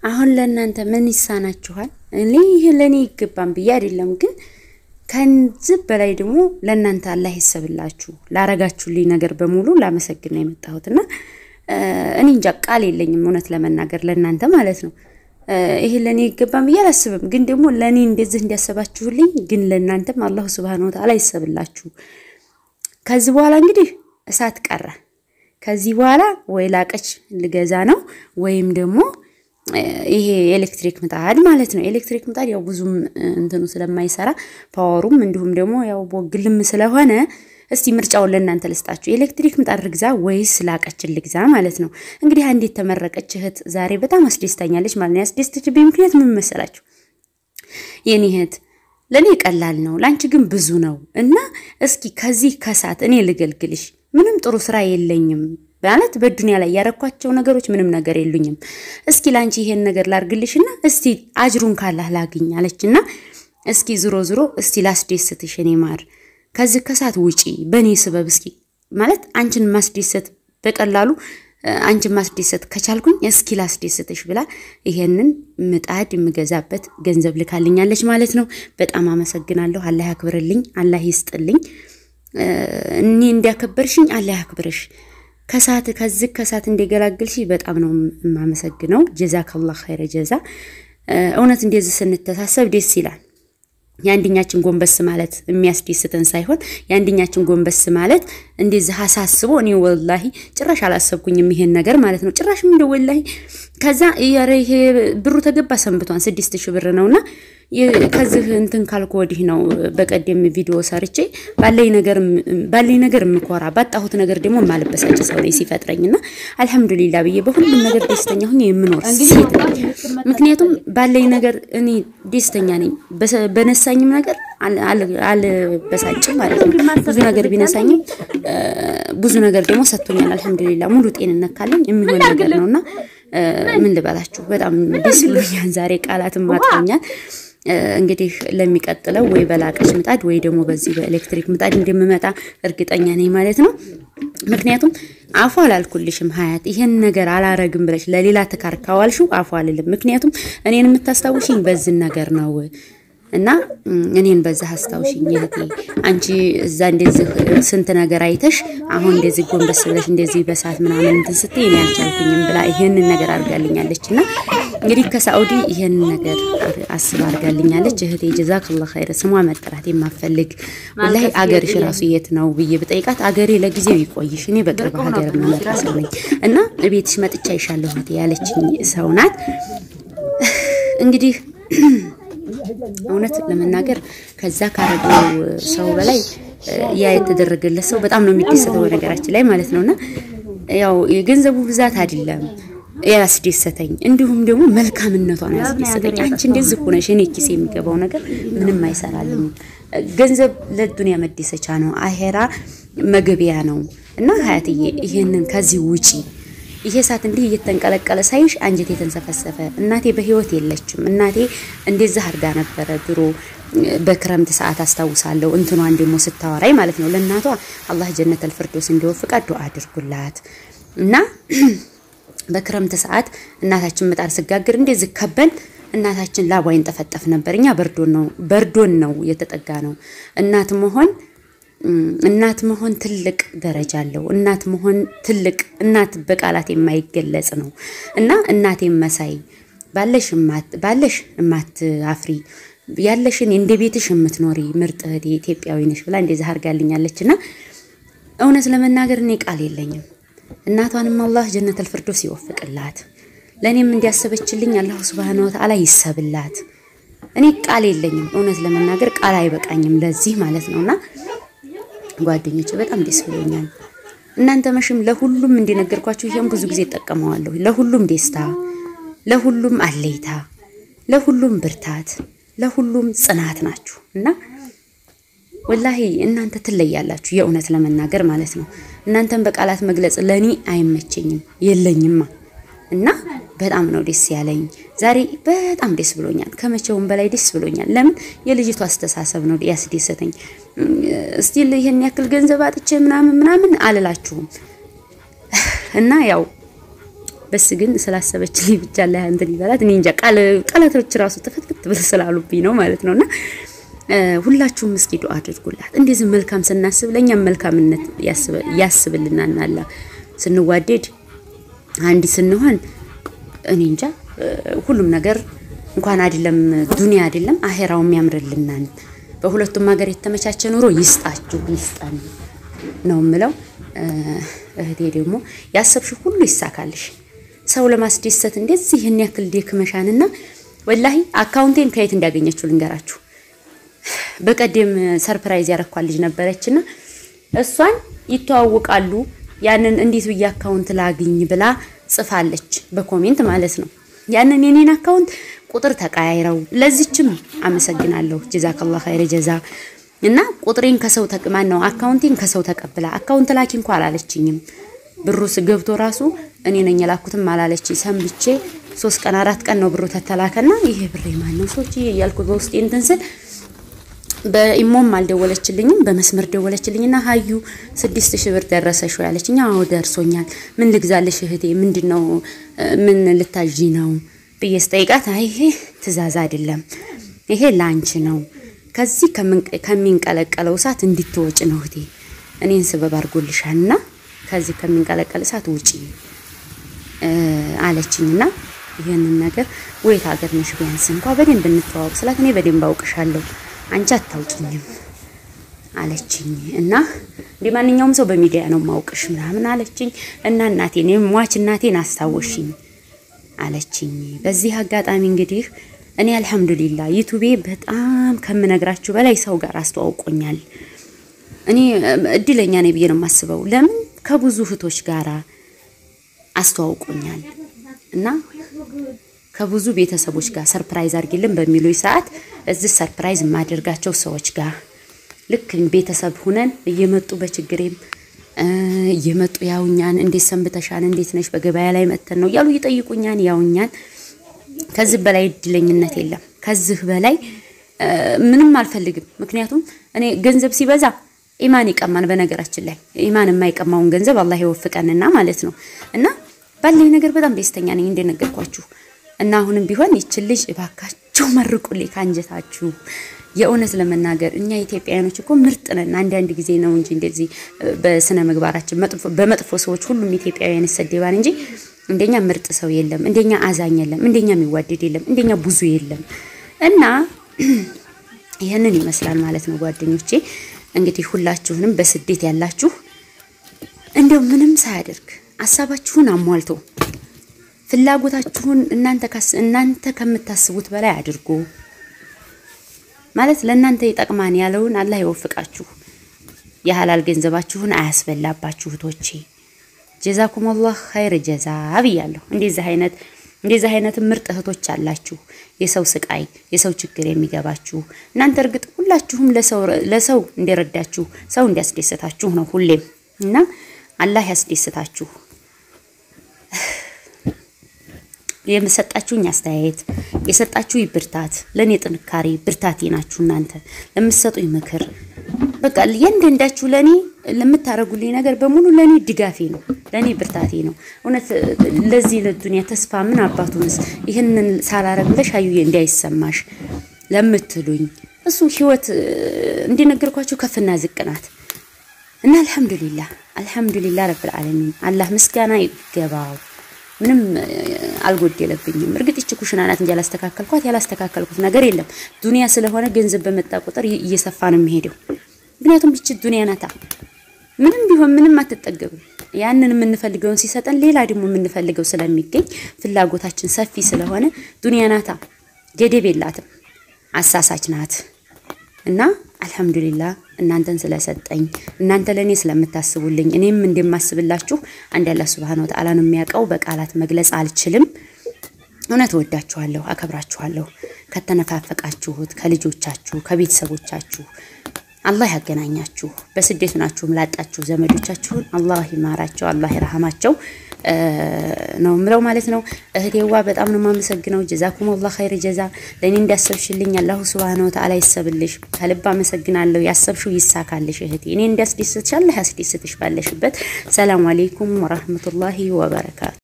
አሁን ለእናንተ ምን ይሳናችኋል? እኔ ይህ ለእኔ ይገባም ብዬ አይደለም፣ ግን ከዚህ በላይ ደግሞ ለእናንተ አላህ ይሰብላችሁ ላረጋችሁልኝ ነገር በሙሉ ላመሰግን ነው የመጣሁትና እኔ እንጃ ቃል የለኝም እውነት ለመናገር ለእናንተ ማለት ነው። ይሄ ለእኔ ይገባም ብዬ አላስብም፣ ግን ደግሞ ለእኔ እንደዚህ እንዲያሰባችሁልኝ ግን ለእናንተም አላሁ ስብሃነሁ ወተዓላ ይሰብላችሁ። ከዚህ በኋላ እንግዲህ እሳት ቀረ። ከዚህ በኋላ ወይ ላቀች ልገዛ ነው ወይም ደግሞ ይሄ ኤሌክትሪክ ምጣድ ማለት ነው። ኤሌክትሪክ ምጣድ ያው ብዙም እንትኑ ስለማይሰራ ፓወሩም እንዲሁም ደግሞ ያው ቦግልም ስለሆነ እስቲ ምርጫውን ለእናንተ ልስጣችሁ። ኤሌክትሪክ ምጣድ ልግዛ ወይስ ላቀችን ልግዛ ማለት ነው። እንግዲህ አንዲት የተመረቀች እህት ዛሬ በጣም አስደስታኛለች ማለት ነው። ያስደስተችብኝ ምክንያት ምን መሰላችሁ? የኔ እህት ለእኔ ቀላል ነው፣ ለአንቺ ግን ብዙ ነው እና እስኪ ከዚህ ከሳት እኔ ልገልግልሽ። ምንም ጥሩ ስራ የለኝም ማለት በዱንያ ላይ ያረኳቸው ነገሮች ምንም ነገር የሉኝም። እስኪ ለአንቺ ይሄን ነገር ላርግልሽና እስቲ አጅሩን ካላህ ላግኝ አለችና እስኪ ዝሮ ዝሮ እስቲ ላስደስትሽ እኔ ማር ከዚህ ከሳት ውጪ በእኔ ስበብ እስኪ ማለት አንቺን ማስደሰት በቀላሉ አንቺን ማስደሰት ከቻልኩኝ እስኪ ላስደስትሽ ብላ ይሄንን ምጣድ የምገዛበት ገንዘብ ልካልኛለች ማለት ነው። በጣም አመሰግናለሁ። አላህ ያክብርልኝ፣ አላህ ይስጥልኝ። እኔ እንዲያከበርሽኝ አላህ ያክብርሽ። ከሳት ከዚህ ከሳት እንደገላግልሽ በጣም ነው የማመሰግነው። ጀዛከላህ ኸይረ ጀዛ። እውነት እንደዚህ ስንተሳሰብ ደስ ይላል። የአንድኛችን ጎንበስ ማለት የሚያስደስተን ሳይሆን የአንድኛችን ጎንበስ ማለት እንደዚህ አሳስቦ እኔ ወላሂ ጭራሽ አላሰብኩኝም ይሄን ነገር ማለት ነው። ጭራሽ እንደ ወላሂ ከዛ ኧረ ይሄ ብሩ ተገባ ሰንብቷን ስድስት ሺህ ብር ነውና ከዚህ እንትን ካልኩ ወዲህ ነው በቀደም ቪዲዮ ሰርቼ ባለኝ ነገር ባለኝ ነገር የምኮራ ባጣሁት ነገር ደግሞ የማልበሳጭ ሰው ነኝ ሲፈጥረኝና አልሐምዱሊላ ብዬ በሁሉም ነገር ደስተኛ ሁኜ የምኖር ሴት ነኝ። ምክንያቱም ባለኝ ነገር እኔ ደስተኛ ነኝ። በነሳኝም ነገር አልበሳጭም ማለት ነው። ብዙ ነገር ቢነሳኝም ብዙ ነገር ደግሞ ሰጥቶኛል። አልሐምዱሊላ ሙሉ ጤንነት ካለኝ የሚሆን ነገር ነውና ምን ልበላችሁ በጣም ደስ ብሎኛል። ዛሬ ቃላትም ማጥቶኛል። እንግዲህ ለሚቀጥለው ወይ በላቀች ምጣድ ወይ ደግሞ በዚህ በኤሌክትሪክ ምጣድ እንደምመጣ እርግጠኛ ነኝ ማለት ነው። ምክንያቱም አፉ አላልኩልሽም ሀያት ይሄን ነገር አላረግም ብለሽ ለሌላ ትካር ካዋልሽው አፉ አልልም። ምክንያቱም እኔን የምታስታውሽኝ በዝን ነገር ነው እና እኔን በዛ አስታውሽኝ እህቴ። አንቺ እዛ እንደዚህ ስንት ነገር አይተሽ አሁን እንደዚህ ጎንበስ ብለሽ እንደዚህ በሰዓት ምናምን እንትን ስትይ እኔ አልቻልኩኝም ብላ ይሄንን ነገር አድርጋልኛለች እና እንግዲህ ከሳኡዲ ይሄንን ነገር አስባ አድርጋልኛለች እህቴ። ጀዛከላህ ኸይር። ስሟ መጠራት የማፈልግ ወላሂ አገርሽ ራሱ የት ነው ብዬ ብጠይቃት አገሬ ለጊዜው ይቆይሽ፣ እኔ በቅርብ ሀገር የምመጣ ሰው ነኝ እና ቤትሽ መጥቻ ይሻለሁ እህቴ ያለችኝ ሰው ናት። እንግዲህ እውነት ለመናገር ከዛ ካረገው ሰው በላይ ያ የተደረገለት ሰው በጣም ነው የሚደሰተው በነገራችን ላይ ማለት ነውና ያው የገንዘቡ ብዛት አይደለም ያስደሰተኝ እንዲሁም ደግሞ መልካምነቷን ያስደሰተኝ። አንቺ እንደዚህ ሆነሽ እኔ ኪስ የሚገባው ነገር ምንም አይሰራልም። ገንዘብ ለዱንያ መደሰቻ ነው፣ አሄራ መገቢያ ነው እና ሀያትዬ ይሄንን ከዚህ ውጪ ይሄ እሳት እንዲህ እየተንቀለቀለ ሳይሽ አንጀቴ የተንሰፈሰፈ። እናቴ በህይወት የለችም። እናቴ እንደዛ አድርጋ ነበረ ድሮ በክረምት ሰዓት አስታውሳለሁ። እንትኗን ደግሞ ስታወራይ ማለት ነው ለእናቷ አላህ ጀነተል ፊርደውስ እንዲወፍቃት ዱዓ አድርጉላት እና በክረምት ሰዓት እናታችን ምጣድ ስጋግር እንደዚህ ከበን እናታችን ላቧ ይንጠፈጠፍ ነበር። እኛ በርዶን ነው በርዶን ነው የተጠጋ ነው እናት መሆን እናት መሆን ትልቅ ደረጃ አለው። እናት መሆን ትልቅ እናት በቃላት የማይገለጽ ነው እና እናቴን መሳይ ባለሽ ባለሽ እማት አፍሪ ያለሽን እንደ ቤትሽ የምትኖሪ ምርጥ እህቴ ኢትዮጵያዊ ነሽ ብላ እንደዚህ አድርጋልኛለች እና እውነት ለመናገር እኔ ቃል የለኝም። እናቷንም አላህ ጀነተል ፊርደውስ ይወፍቅላት፣ ለእኔም እንዲያሰበችልኝ አላሁ ሱብሃነሁ ወተዓላ ይሰብላት። እኔ ቃል የለኝም። እውነት ለመናገር ቃል አይበቃኝም ለዚህ ማለት ነውና ጓደኞች በጣም ደስ ብሎኛል። እናንተ መሽም ለሁሉም እንደነገርኳችሁ ይሄን ብዙ ጊዜ እጠቀመዋለሁ። ለሁሉም ደስታ፣ ለሁሉም አለይታ፣ ለሁሉም ብርታት፣ ለሁሉም ጽናት ናችሁ እና ወላሂ እናንተ ትለያላችሁ። የእውነት ለመናገር ማለት ነው። እናንተን በቃላት መግለጽ ለእኔ አይመቸኝም የለኝማ እና በጣም ነው ደስ ያለኝ ዛሬ በጣም ደስ ብሎኛል። ከመቼውም በላይ ደስ ብሎኛል። ለምን የልጅቱ አስተሳሰብ ነው ያስደሰተኝ። እስቲል ይሄን ያክል ገንዘብ አጥቼ ምናምን ምናምን አልላችሁም እና ያው በስ ግን ስላሰበችልኝ ብቻ ላይ እንትን ይበላት እኔ እንጃ ቃል ቃላቶች ራሱ ተፈትፍት ብለው ስላሉብኝ ነው ማለት ነውና ሁላችሁም እስኪ ዱአ አድርጉላት። እንደዚህ መልካም ስናስብ ለእኛም መልካምነት ያስብልናል። አላ ስንዋደድ አንድ ስንሆን እኔ እንጃ ሁሉም ነገር እንኳን አይደለም ዱንያ አይደለም አሄራውም ያምርልናል። በሁለቱም ሀገር የተመቻቸ ኑሮ ይስጣችሁ ይስጠን ነው የምለው። እህቴ ደግሞ ያሰብሽው ሁሉ ይሳካልሽ። ሰው ለማስደሰት እንደዚህ ይህን ያክል ደክመሻንና ወላሂ አካውንቴን ከየት እንዳገኘችው ልንገራችሁ። በቀደም ሰርፕራይዝ ያረኳት ልጅ ነበረችና እሷን ይተዋወቃሉ። ያንን እንዴት ብዬ አካውንት ላግኝ ብላ ጽፋለች፣ በኮሜንት ማለት ነው። ያንን የኔን አካውንት ቁጥር ተቀያይረው ለዚችም አመሰግናለሁ። ጀዛከላህ ኸይረ ጀዛ እና ቁጥሬን ከሰው ተቅማን ነው አካውንቴን ከሰው ተቀብላ አካውንት ላኪ እንኳ አላለችኝም። ብሩ ገብቶ ራሱ እኔ ነኝ የላኩትም አላለች። ሰንብቼ ሶስት ቀን አራት ቀን ነው ብሩ ተተላከና ይሄ ብሬ ማን ነው ሰዎች እያልኩ በውስጤ እንትን ስል በኢሞም አልደወለችልኝም። በመስመር ደወለችልኝና ሀዩ ስድስት ሺህ ብር ደረሰሽ ያለችኝ። አዎ ደርሶኛል። ምን ልግዛልሽ እህቴ? ምንድን ነው ምን ልታዥ ነው ብዬ ስጠይቃት አይ ይሄ ትእዛዝ አይደለም፣ ይሄ ላንች ነው። ከዚህ ከሚንቀለቀለው እሳት እንድትወጭ ነው እህቴ። እኔን ስበብ አድርጎልሻልና ከዚህ ከሚንቀለቀል እሳት ውጪ አለችኝና ይህንን ነገር ወይት ሀገር ነሽ ቢያንስ እንኳ በደንብ እንተዋወቅ ስላት እኔ በደንብ አውቅሻለሁ አንቺ አታውቂኝም አለችኝ። እና እንደ ማንኛውም ሰው በሚዲያ ነው ማውቅሽ ምናምን አለችኝ። እና እናቴን ሟች እናቴን አስታወሽኝ አለችኝ። በዚህ አጋጣሚ እንግዲህ እኔ አልሐምዱሊላ ዩቱቤ በጣም ከምነግራችሁ በላይ ሰው ጋር አስተዋውቆኛል። እኔ እድለኛ ነኝ ብዬ ነው የማስበው። ለምን ከብዙ እህቶች ጋራ አስተዋውቆኛል እና ከብዙ ቤተሰቦች ጋር ሰርፕራይዝ አድርጊልን በሚሉኝ ሰዓት እዚህ ሰርፕራይዝ የማደርጋቸው ሰዎች ጋር ልክ ቤተሰብ ሁነን እየመጡ በችግሬም እየመጡ ያውኛን፣ እንዴት ሰንብተሻን፣ እንዴት ነሽ፣ በገበያ ላይ መተን ነው እያሉ ይጠይቁኛን፣ ያውኛን። ከዚህ በላይ እድለኝነት የለም። ከዚህ በላይ ምንም አልፈልግም። ምክንያቱም እኔ ገንዘብ ሲበዛ ኢማን ይቀማን። በነገራችን ላይ ኢማን የማይቀማውን ገንዘብ አላህ ይወፍቀንና ማለት ነው እና ባለኝ ነገር በጣም ደስተኛ ነኝ እንደነገርኳችሁ እና አሁንም ቢሆን ይችን ልጅ እባካችሁ መርቁልኝ ካንጀታችሁ። የእውነት ለመናገር እኛ ኢትዮጵያውያኖች እኮ ምርጥ ነን። አንዳንድ ጊዜ ነው እንጂ እንደዚህ በስነ ምግባራችን በመጥፎ ሰዎች ሁሉም ኢትዮጵያውያን ይሰደባል እንጂ እንደኛ ምርጥ ሰው የለም፣ እንደኛ አዛኝ የለም፣ እንደኛ የሚዋደድ የለም፣ እንደኛ ብዙ የለም። እና ይህንን ይመስላል ማለት ነው ጓደኞቼ። እንግዲህ ሁላችሁንም በስደት ያላችሁ እንደው ምንም ሳያደርግ ሀሳባችሁን አሟልቶ ፍላጎታችሁን እናንተ እናንተ ከምታስቡት በላይ አድርጎ ማለት ለእናንተ ይጠቅማን ያለውን አላህ ይወፍቃችሁ። የሀላል ገንዘባችሁን አያስበላባችሁ እህቶቼ። ጀዛኩም አላህ ኸይር ጀዛ ብያለሁ። እንደዚህ አይነት እንደዚህ አይነት ምርጥ እህቶች አላችሁ። የሰው ስቃይ የሰው ችግር የሚገባችሁ እናንተ እርግጥ ሁላችሁም ለሰው ለሰው እንደረዳችሁ ሰው እንዲያስደስታችሁ ነው ሁሌም እና አላህ ያስደስታችሁ። የምሰጣችሁኝ አስተያየት የሰጣችሁ ብርታት ለእኔ ጥንካሬ ብርታቴ ናችሁ። እናንተ ለምትሰጡኝ ምክር በቃ እያንዳንዳችሁ ለእኔ ለምታደርጉልኝ ነገር በሙሉ ለእኔ ድጋፌ ነው፣ ለእኔ ብርታቴ ነው። እውነት ለዚህ ለዱንያ ተስፋ ምን አባቱንስ ይህንን ሳላረግ ብለሽ አዩዬ እንዳይሰማሽ ለምትሉኝ እሱ ህይወት እንደነገርኳችሁ ከፍና ዝቅ ናት እና አልሐምዱሊላህ አልሐምዱሊላህ ረብል ዓለሚን አላህ ምስጋና ይገባው። ምንም አልጎደለብኝም። እርግጥ ይቺ ኩሽና ናት እንጂ ያላስተካከልኳት ያላስተካከልኩት ነገር የለም። ዱንያ ስለሆነ ገንዘብ በመጣ ቁጥር እየሰፋ ነው የሚሄደው። ምክንያቱም ይቺ ዱንያ ናታ። ምንም ቢሆን ምንም አትጠገብም። ያንን የምንፈልገውን ሲሰጠን ሌላ ደግሞ የምንፈልገው ስለሚገኝ ፍላጎታችን ሰፊ ስለሆነ ዱንያ ናታ፣ ገደብ የላትም፣ አሳሳች ናት እና አልሐምዱሊላህ እናንተን ስለሰጠኝ እናንተ ለእኔ ስለምታስቡልኝ እኔም እንደማስብላችሁ አንድ አላህ ሱብሃነሁ ወተዓላ ነው የሚያውቀው። በቃላት መግለጽ አልችልም። እውነት እወዳችኋለሁ፣ አከብራችኋለሁ። ከተነፋፈቃችሁት ከልጆቻችሁ ከቤተሰቦቻችሁ አላህ ያገናኛችሁ። በስደት ናችሁም ላጣችሁ ዘመዶቻችሁን አላህ ይማራቸው፣ አላህ ይርሃማቸው ነው ምለው ማለት ነው። እህቴዋ በጣም ነው የማመሰግነው። ጀዛኩም አላህ ኸይር ጀዛ። ለእኔ እንዳሰብሽልኝ አላሁ ሱብሃነሁ ወተዓላ ይሰብልሽ። ከልብ አመሰግናለሁ። ያሰብሽው ይሳካልሽ እህቴ። እኔ እንዳስደስትሽ አላህ ያስደስትሽ ባለሽበት። ሰላም አሌይኩም ወራህመቱላሂ ወበረካቱ